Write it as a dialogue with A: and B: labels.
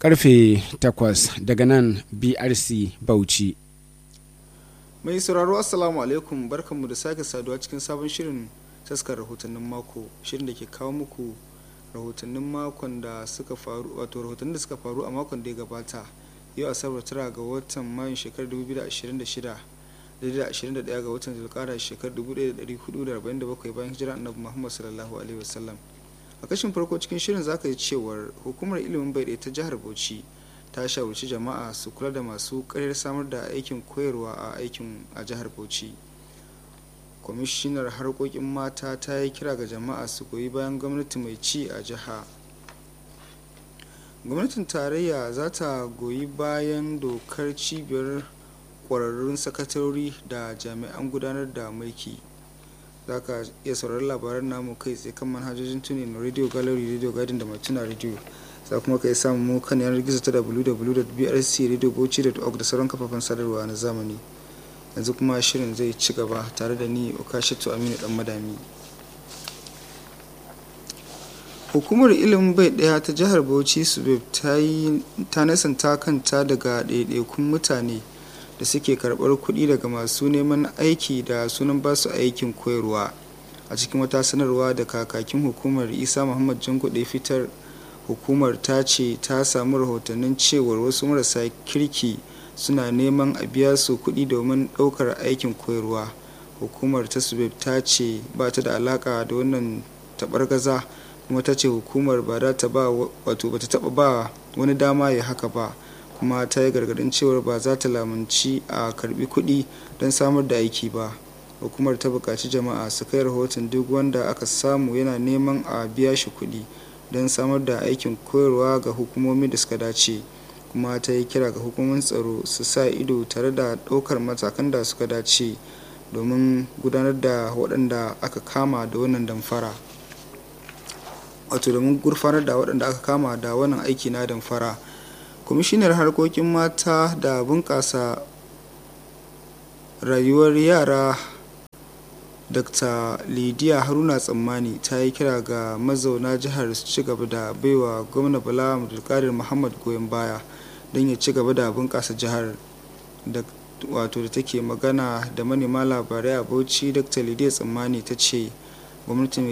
A: karfe 8 daga nan brc bauchi
B: mai sauraro assalamu alaikum barkanmu da sake saduwa cikin sabon shirin taskar rahotannin mako shirin da ke kawo muku rahotannin makon da suka faru wato rahotannin da suka faru a makon da ya gabata yau asabar tara ga watan mayun shekarar 2026 da 21 ga watan zulkara shekarar 1447 bayan hijira annabi muhammad sallallahu alaihi wasallam a kashin farko cikin shirin zaka yi cewar hukumar ilimin bai ta jihar bauchi ta shawarci jama'a su kula da masu karyar samar da aikin koyarwa a aikin a jihar bauchi kwamishinar harkokin mata ta yi kira ga jama'a su goyi bayan gwamnati mai ci a jiha gwamnatin tarayya za ta goyi bayan dokar cibiyar kwararrun sakatarori da jami'an gudanar da mulki za ka iya sauraron labaran namu kai tsaye kan manhajojin tuni na radio gallery radio garden da matuna radio za kuma ka yi samun mu kan yanar gizo ta www.brcradiobauchi.org da sauran kafafen sadarwa na zamani yanzu kuma shirin zai ci gaba tare da ni okashatu aminu dan madami hukumar ilimin bai daya ta jihar bauchi subeb ta nasanta kanta daga ɗaiɗaikun mutane da suke karɓar kuɗi daga masu neman aiki da sunan basu aikin koyarwa a cikin wata sanarwa da kakakin hukumar isa muhammad jankuɗe fitar hukumar ta ce ta samu rahotannin cewar wasu marasa kirki suna neman a biya su kuɗi domin ɗaukar aikin koyarwa hukumar ta subeb ta ce ba ta da alaka da wannan taɓargaza kuma ta ce hukumar ba za ta ba wato ba ta taɓa ba wani dama ya haka ba kuma ta yi gargadin cewar ba za ta lamunci a karbi kuɗi don samar da aiki ba hukumar ta buƙaci jama'a su kai rahoton duk wanda aka samu yana neman a biya shi kuɗi don samar da aikin koyarwa ga hukumomi da suka dace kuma ta yi kira ga hukumomin tsaro su sa ido tare da ɗaukar matakan da suka dace domin gudanar da waɗanda aka kama da wannan damfara wato domin gurfanar da waɗanda aka kama da wannan aiki na damfara kwamishinar harkokin mata da bunƙasa rayuwar yara dr lidiya haruna tsammani ta yi kira ga mazauna jihar su ci gaba da baiwa gwamna bala abdulkadir muhammad goyon baya don ya ci gaba da bunƙasa jihar da wato da take magana da manema labarai a bauchi dr lidiya tsammani ta ce gwamnati